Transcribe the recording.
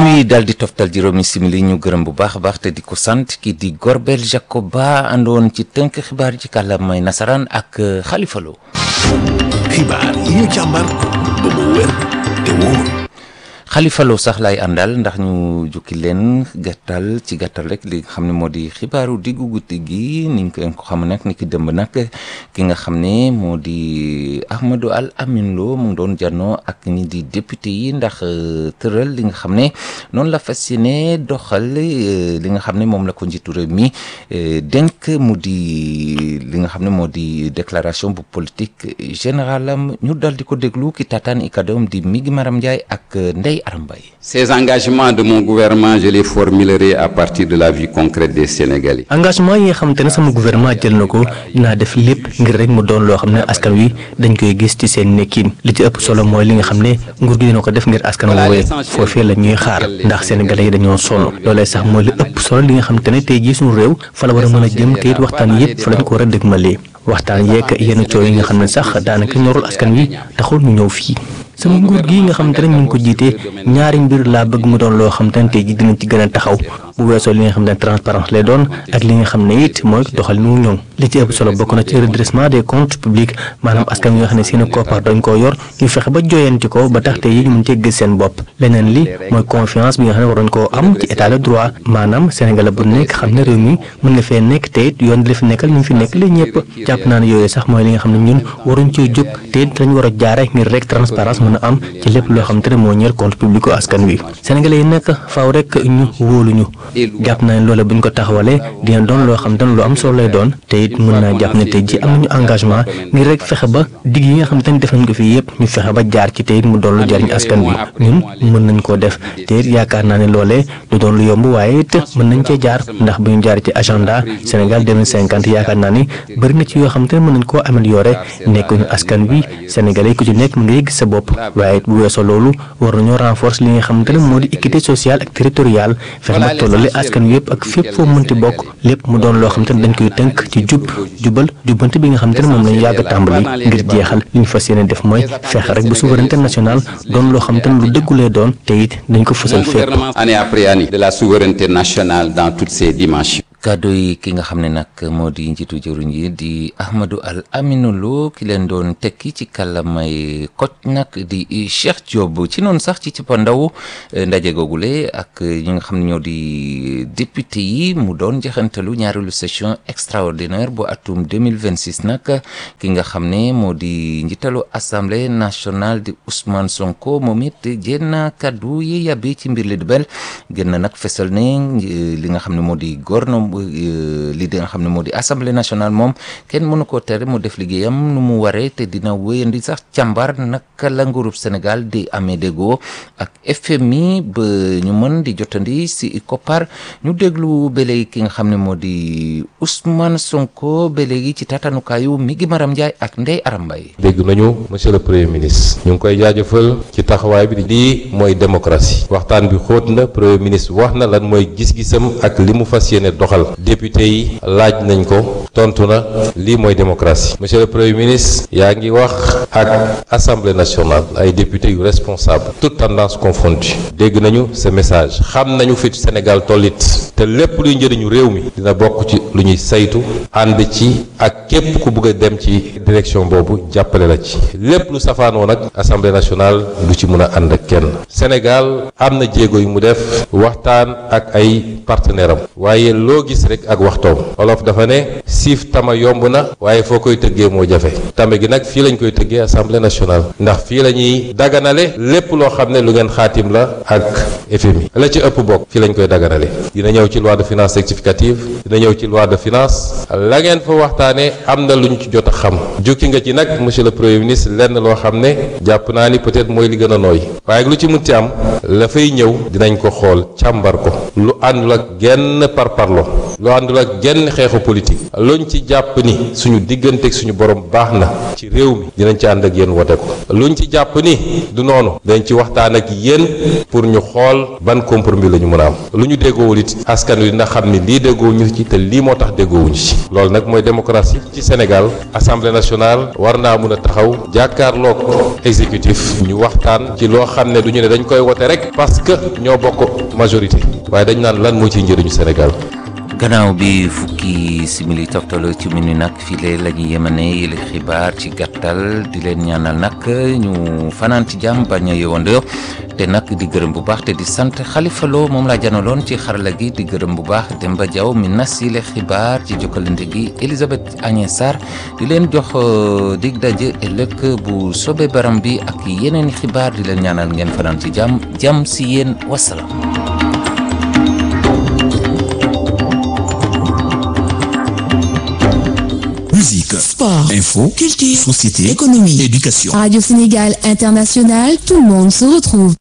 wi daal di toftal juróomi simili ñu gërëm bu baax a baax te di ko sant ki di Gorbel Jacoba àndoon ci tënk xibaar ci kàllaamay nasaraan ak Khalifa Lo. xibaar yi ñu càmbar ba mu wér te wóor. Khalifa Lo sax lay àndal ndax ñu jukki leen gàttal ci gàttal rek li nga xam ne moo di xibaaru diggu guddi gi ni nga ko xam nag ni ki dëmb nag ki nga xam ne moo di Ahmadou Al Amin Lo mu ngi doon janoo ak ñi di député yi ndax tëral li nga xam ne noonu la fas yéene doxal li nga xam ne moom la ko njiitu réew mi dénk mu di li nga xam ne moo di déclaration bu politique générale am ñu dal di ko déglu ki taataan i kàddoom di Migi Maram Ndiaye ak Ndeye Ces engagements de mon gouvernement je les formulerai à partir de la vie concrète des Sénégalais. engagement yi nga xamante ne sama gouvernement jël na ko dinaa def lépp ngir rek mu doon loo xam ne askan wi dañ koy gis ci seen nekkin li ci ëpp solo mooy li nga xam ne nguur gi dina ko def ngir askan woowee foofee la ñuy xaar ndax sénégalais yi dañoo sonn loolee sax mooy li ëpp solo li nga xamante ne tey jii suñu réew fa la war a mën a jëm te it waxtaan yëpp fa lañ ko war a dëgmalee waxtaan yeeg yenn coow yi nga xam ne sax daanaka ñorul askan wi taxul ñu ñëw fii sama nguur gi nga xamante ne ñu ngi ko jiite ñaari mbir laa bëgg mu doon loo xamante ne tey ji dinañ ci gën a taxaw bu weesoo li nga xam ne transparence lay doon ak li nga xam ne it mooy doxal nu ñoŋ li ci ëpp solo bokk na ci redressement des comptes publics maanaam askan wi nga xam ne seen koppar dañ koo yor ñu fexe ba joyanti ko ba tax tey yi ñu mën cee gis seen bopp leneen li mooy confiance bi nga xam ne waroon koo am ci état de droit maanaam Sénégal bu nekk xam ne réew mi mën nga fee nekk te it yoon di la fi nekkal ñu fi nekk la ñëpp jàpp naa ne yooyu sax mooy li nga xam ne ñun waruñ cee jóg te it dañ war a jaare ngir rek transparence mën a am ci lépp loo xam te ne moo ñeel compte public askan wi sénégalais yi nekk faaw rek ñu wóoluñu jàpp naa ne loola bu ñu ko taxawalee dina doon loo xam te ne lu am solo lay doon te it mën naa jàpp ne tey ji am nañu engagement ngir rek fexe ba digg yi nga xam te ne def nañ ko fii yëpp ñu fexe ba jaar ci te it mu doon lu jariñ askan wi ñun mën nañ koo def te it yaakaar naa ne loolee du doon lu yomb waaye it mën nañ cee jaar ndax bu ñu jaar ci agenda Sénégal 2050 yaakaar naa ni bëri na ci yoo xam te ne mën nañ koo améliorer nekkuñu askan wi sénégalais ku ci nekk mu ngi gis sa bopp waaye bu weesoo loolu war nañoo renforcer li nga xamante ne moo di équité sociale ak territoriale fexe ba tollale askan wi yëpp ak fépp foo mënti bokk lépp mu doon loo xamante ne dañ koy tënk ci jub jubal jubbante bi nga xamante ne moom lañu yàgg a tàmbali ngir jeexal li ñu fas yéene def mooy fexe rek ba souveraineté nationale doon loo xamante ne lu dëggulee doon te it dañ ko fësal fépp. année après année de la souveraineté nationale dans toutes ses dimensions. kàddu yi ki nga xam ne nag moo di njiitu jëruñ yi di Ahmadou Al Aminou Lo ki leen doon tekki ci kàllamay koj nag di Cheikh Diop ci noonu sax ci cappaandaw ndaje googule ak ñi nga xam ne ñoo di député yi mu doon jaxantalu ñaareelu session extraordinaire bu atum 2026 nag ki nga xam ne moo di njiitalu assemblée nationale di Ousmane Sonko moom it jénn kàddu yi yàbbi ci mbir li di bel gën na nag fesal ne li nga xam ne moo di gouvernement li di nga xam ne moo di assemblée nationale moom kenn mënu koo tere mu def liggéeyam nu mu waree te dina wéyandi sax càmbar naka la nguurub Sénégal di amee déggoo ak FMI ba ñu mën di jotandi si koppar ñu déglu ba léegi ki nga xam ne moo di Ousmane Sonko ba léegi ci tatanukaayu mi ngi Maram Ndiaye ak Ndeye Aram Mbaye dégg nañu monsieur le premier ministre ñu ngi koy jaajëfal ci taxawaay bi lii mooy démocratie waxtaan bi xóot na premier ministre wax na lan mooy gis-gisam ak li mu fas yéene doxal député yi laaj nañ ko tontu na lii mooy démocratie monsieur le premier ministre yaa ngi wax ak assemblée nationale ay députés yu responsable toute tendance confondue dégg nañu ce message xam nañu fi Sénégal tollit te lépp luy njëriñu réew mi dina bokk ci lu ñuy saytu ànd ci ak képp ku bëgg a dem ci direction boobu jàppale la ci lépp lu safaanoo nag assemblée nationale du ci mën a ànd ak kenn Sénégal am na jéego yu mu def waxtaan ak ay partenaire am waaye loo gis rek ak waxtoom olof dafa ne siif tama yomb na waaye foo koy tëggee moo jafe tame gi nag fii lañ koy tëggee assemblée nationale ndax fii la ñuy daganale lépp loo xam ne lu ngeen xaatim la ak FMI la ci ëpp bokk fii lañ koy daganale dina ñëw ci loi de finances rectificative dina ñëw ci loi de finance la ngeen fa waxtaanee am na luñ ci jot a xam jukki nga ci nag monsieur le premier ministre lenn loo xam ne jàpp naa ni peut-être mooy li gën a nooy waaye lu ci munti am la fay ñëw dinañ ko xool càmbar ko lu àndul ak genn parparlo lu àndul ak genn xeexu politique luñ ci jàpp ni suñu diggante ak suñu borom baax na ci réew mi dinañ ci ànd ak yéen wote ko luñ ci jàpp ni du noonu dañ ci waxtaan ak yéen pour ñu xool ban compromis la ñu mën a am lu ñu déggoowul it askan wi dina xam ni lii déggoowuñu ci te lii moo tax déggoowuñu ci loolu nag mooy démocratie ci Sénégal assemblée nationale war naa mun a taxaw jàkkaarloog exécutif ñu waxtaan ci loo xam ne du ñu ne dañ koy wote rek parce que ñoo bokk majorité waaye dañ naan lan moo ciy njëriñu Sénégal. gannaaw bi fukki simili toftal ci minu nag file la ñu yemane yële xibaar ci gàttal di leen ñaanal nag ñu fanaan ci jàmm bañ a yewandoo te nag di gërëm bu baax te di sant Xalifa Lo moom laa janaloon ci xarala gi di gërëm bu baax Demba Diaw mi nas yile xibaar ci jokkalante gi Elisabeth Agnès Sarr di leen jox dig daje ëllëg bu sobe baram bi ak yeneen i xibaar di leen ñaanal ngeen fanaan ci jàmm jàmm si yéen wasalaam. Musique, Sport, info, culture, société, économie, éducation. Radio Sénégal International, tout le monde se retrouve.